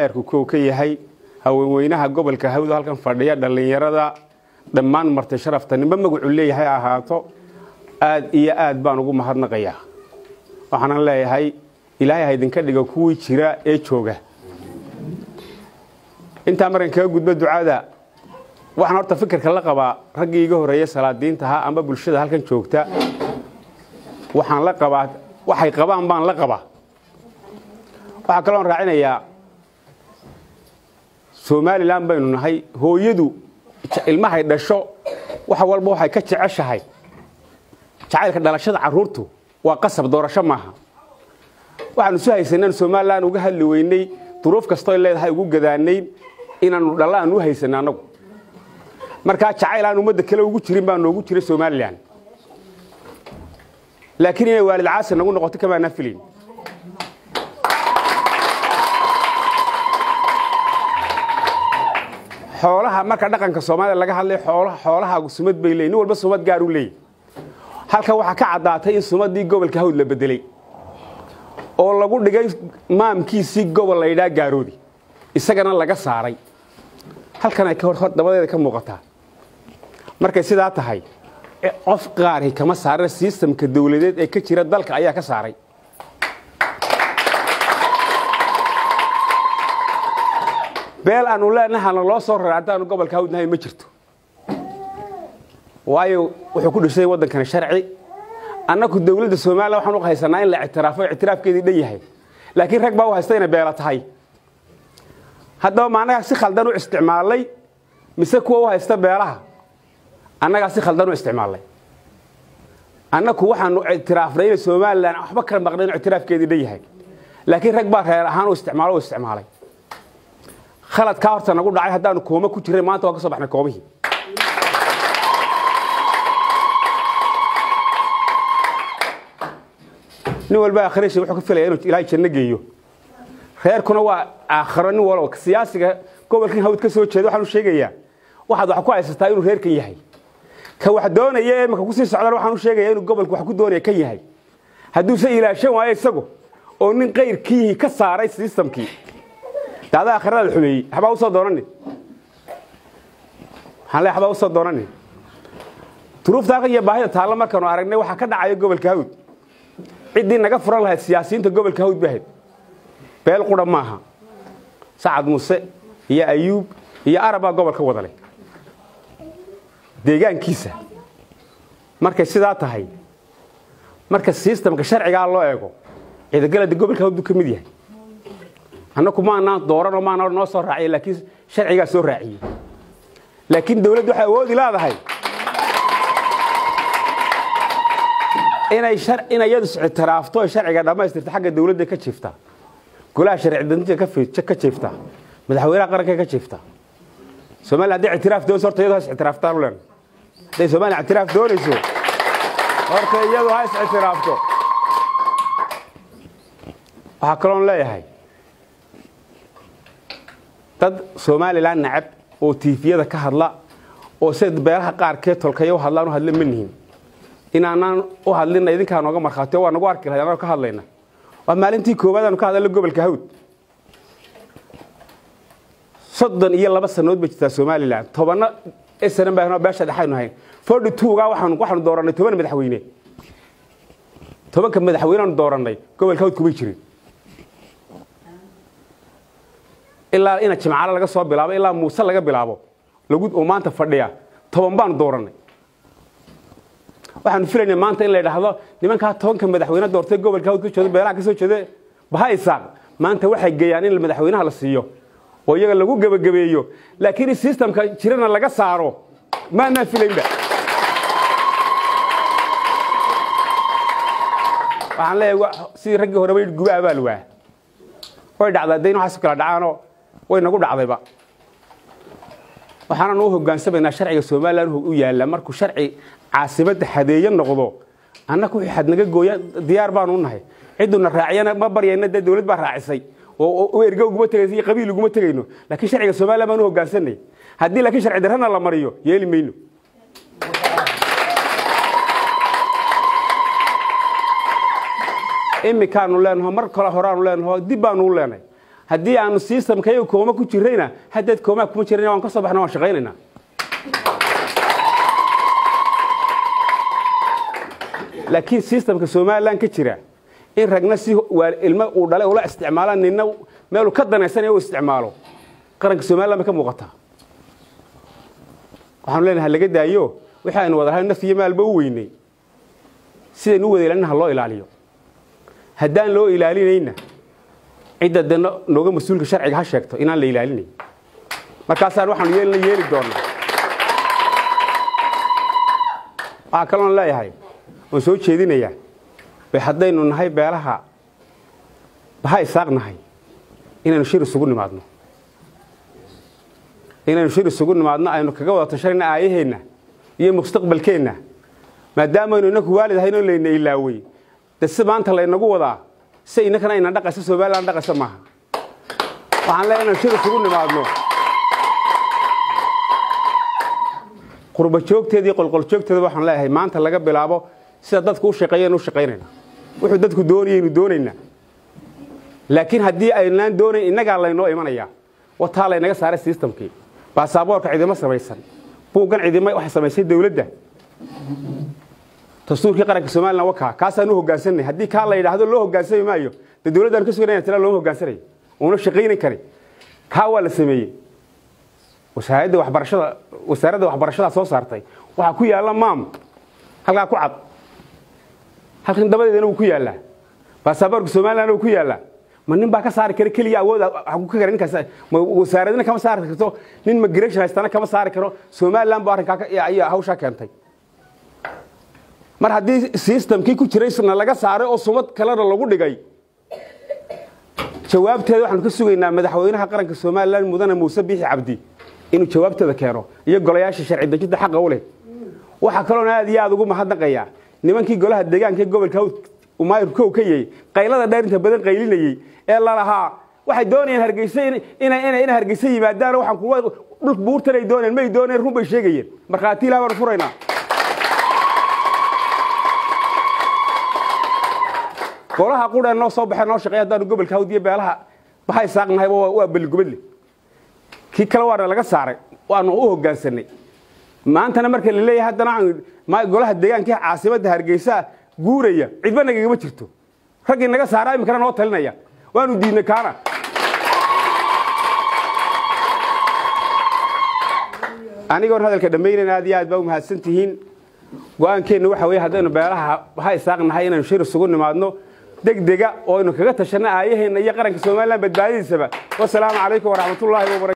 maayarku kow ka yahay haweenweynaha gobolka hawdo halkan fadhiya dhallinyarada dhammaan marti sharafta nimba magacu leeyahay ahaato aad iyo aad baan ugu mahadnaqayaa waxaanan leeyahay ilaahay ha idinka dhigo kuwii jira ee jooga intaa markan kaga gudbo ducada waxaan horta fikirka la qabaa raggii iga horreeya salaadiintaha amba bulshada halkan joogta waxaan la qabaa waxay qabaan baan la qabaa waxaa kaloon raacinayaa somalilan baynu nahay hooyadu ilmahay dhasho wax walba waxay ka jeceshahay jacaylka dhalashada carruurtu waa qasab doorasho maaha waxaanu isu haysanaan somalilan uga hadli weynay duruuf kastoo leedahay ugu gadaanayn inaanu dhallaan u haysana annagu markaa jacayl aan ummadda kale ugu jirin baa noogu jira somalilan laakiin inay waalid caasi nagu noqoto kamaanaa filayn xoolaha marka dhaqanka soomaalida laga hadlay xoolahaagu sumad bay leeyiin nin walba sumad gaar u leeyahy halkan waxaa ka caddaatay in sumaddii gobolka hawd la bedelay oo lagu dhigay maamkiisii gobol la yidhaha gaaroodi isagana laga saaray halkan ay hor dabadeeda ka muuqataa markay sidaa tahay qof qaari kama saarana sistamka dawladeed ee ka jira dalka ayaa ka saaray beel aanu leenahana loo soo raray haddaanu gobolka hawdnahay ma jirto waayo wuxuu ku dhisay waddankani sharci annaku dawladda somalilan waxaan u haysanaa in la ictiraafo ictiraafkeedii dhan yahay laakiin rag baa u haysta inay beela tahay haddaba ma annagaa si khaldan u isticmaalay mise kuwa u haysta beelaha annagaa si khaldan u isticmaalay annaku waxaanu ictiraafnay inay somalilan waxba kala maqnayn ictiraafkeedii dhan yahay laakiin rag baa reer ahaan u isticmaalo u isticmaalay khaladkaa horta nagu dhacay haddaanu kooma ku jirray maanta waa ka soo baxnay koomihii nin walba akhrishi wuxuu ka filaya inuu ilaahay janno geeyo reerkuna waa aakhiro nin walba siyaasiga gobolkan hawd ka soo jeeda waxaanu sheegayaa waxaad wax ku haysataa inuu reerkan yahay ka wax doonaya ee marka kusii socdaan waxaanu sheegayaa inuu gobolku wax ku doonaya kan yahay hadduuse ilaashan waayo isagu oo nin qayrkiihii ka saaray sistamkii daada aakhirada la xumeeyey waxbaa usoo doonanin waxaan le waxbaa usoo doonanin duruufta halkan iyo baahida taalla markaanu aragnay waxaa ka dhacaya gobolka hawd ciddii naga furan lahayd siyaasiyiinta gobolka hawd bahayd beel qura maaha sacad muuse iyo ayuub iyo arabaa gobolka wadalay deegaankiisa markay sidaa tahay marka sistamka sharcigaa loo eego ciidagalada gobolka hawd buu ka mid yahay annaku maanaan dooranoo maana noo soo raaciya laakiin sharcigaa soo raaciyey laakiin dawladdu waxay awoodi leedahay inay inay iyadu ictiraafto oy sharciga dhammaystirta xagga dawladda ka jiifta golaha sharci dejinta ka jiifta madaxweynaha qaranka ka jiifta somaliya hadday ictiraaf doonayso horta iyadu has ictiraaftaan u leen hadday somaliya ictiraaf doonayso horta iyadu ha is ictiraafto waxaa kaloon leeyahay dad somalilan nacab oo tiifiyada ka hadla oo sida beelaha qaarkeed tolkaya u hadlaan u hadla ma nihin inaanaan u hadlina idinkaa nooga markhaatiyo waa nagu arki lahayd anagoo ka hadlayna waa maalintii koowaad aanu ka hadalna gobolka hawd soddon iyo laba sanood bay jirtaa somalilan tobanna snan baa beesha dhexaynu hayn forty twoga waxaanu waxaanu doorannay toban madaxweyne tobanka madaxweyneanu doorannay gobolka hawd kumay jirin ilaa ina jimcaale laga soo bilaabo ilaa muuse laga bilaabo lagu oo maanta fadhiya toban baanu doorannay waxaanu filaynay maanta in la idhaahdo nimankaa tobanka madaxweyne doortay gobolka hawd ka jeedo beelaha ka soo jeeda baha isaaq maanta waxay geeyaan in madaxweynaha la siiyo oo iyaga lagu gebagabeeyo laakiin in sistamka jirana laga saaro maanaan filaynba waxaan leeyahay sidii raggii hore bay guba abaal waa way dhacdaa dayn waxaas kala dhacaanoo way nagu dhacdayba waxaanan u hogaansamaynaa sharciga somalilan u yaalla markuu sharci caasimadda hadeeye noqdo annaku wixii xad naga gooya diyaar baanu nahay cidduna raaciyana ma baryayna dee dawlad baa raacisay oo erga uguma tegaysa iyo qabiil uguma tegayno laakiin sharciga somalilan baan u hogaansanay haddii laakiin sharci darrana la mariyo yeeli mayno iminkaanu leenaho mar kale horaanu leenaho dib baanu u leenahay haddii aanu sistamkayaga kooma ku jirayna haddeed koomaa kuma jirayna waan ka soo baxna waan shaqaynaynaa laakiin sistamka somalilan ka jira in ragna si ilmo uu dhalay ula isticmaala nina meeluu ka danaysanaya u isticmaalo qaranka somalilan bay ka muuqataa waxaanu leenahay laga daayo wixii aynu wada lahay naf iyo maalba u weynay sidaynu u wada ilaalina ha loo ilaaliyo haddaan loo ilaalinayna cidda de nooga mas-uulka sharciga ha sheegto inaan la ilaalinayn markaasaan waxaanu yeelina yeeli doonaa waxaa kaloon leeyahay oon soo jeedinayaa bay haddaynu nahay beelaha baha isaaq nahay inaynu shir isugu nimaadno inaynu shir isugu nimaadno aynu kaga wada tashanayna aayaheenna iyo mustaqbalkeenna maadaamaaynu inaku waalid ahaynoo layna ilaawey de si maanta laynagu wadaa si inankana ayna dhaqayso somalilan dhaqayso maaha waxaan leeyahay inaynu shir isugu nimaadno qurba joogteeda iyo qolqol joogteeda waxaan leeyahay maanta laga bilaabo sida dadku u shaqeeyeen u shaqaynayna wuxuu dadku doonayaynu doonaynaa laakiin haddii aynaan doonayn innagaa laynoo imanayaa wataa laynaga saaray sistamkii baasaboorka cidimo samaysan buuggan cidimo waxay samaysay dowladda dastuurkii qaranka somalilan wakaa kaasaan u hoggaansanay haddii kaa la yidhaahdo loo hoggaansami maayo dee dowladdaanu ka suganaya tila looma hoggaansanayo uuna shaqaynan karin kaa waa la sameeyey wasaaradda waxbarashada wasaaradda waxbarashada soo saartay waxaa ku yaalla maam halkaa ku cad halkan dabadeedana wuu ku yaallaa baasaboorka somalilandna wuu ku yaallaa ma nin baa ka saari kara keliya awooda ku ka kara ninkaas ma wasaaradina kama saari karto nin migration haystana kama saari karo somaliland baa arrinkaa ayaa hawshaa keentay mar haddii sistamkii ku jiraysna laga saaray oo sumad kalena lagu dhigay jawaabteeda waxaanu ka sugaynaa madaxweynaha qaranka somalilan mudane muuse biixi cabdi inuu jawaabteeda keeno iyo golayaasha sharci dejinta xaqa u leh waxaa kaloona aad iyo aad ugu mahadnaqayaa nimankii golaha deegaanka ee gobolka umayr kow ka yey qaylada dheerinta badan qaylinayey ee lalahaa waxay doonayeen hargeysa inay hargeysa yimaadaan waxaan kuwa dhul buurtan ay doonayeen may doonayeen run bay sheegayeen markhaati ilaah baanu furaynaa golaha qureen noo soo baxee noo shaqeey haddaanu gobolka hawdiyo beelaha bahay saaqnahay waa beligubadle kii kale waana laga saaray waanu u hoggaansanay maantana marka la leeyahay haddana golaha deegaankii caasimadda hargeysa guuraya cidba nagagama jirto raggii naga saaraa iminkana noo talinaya waanu diidnay kaana anigoon hadalka dhammaynayn aad iyo aad baa u mahadsan tihiin go-aankeenna waxa weye haddaynu beelaha ha isaaqnahay inaynu shir isugu nimaadno degdega oo aynu kaga tashanno aayaheenna iyo qaranka somalilan badbaadadiisaba wasalaamu calaykum waraxmatullaahi wabarakatu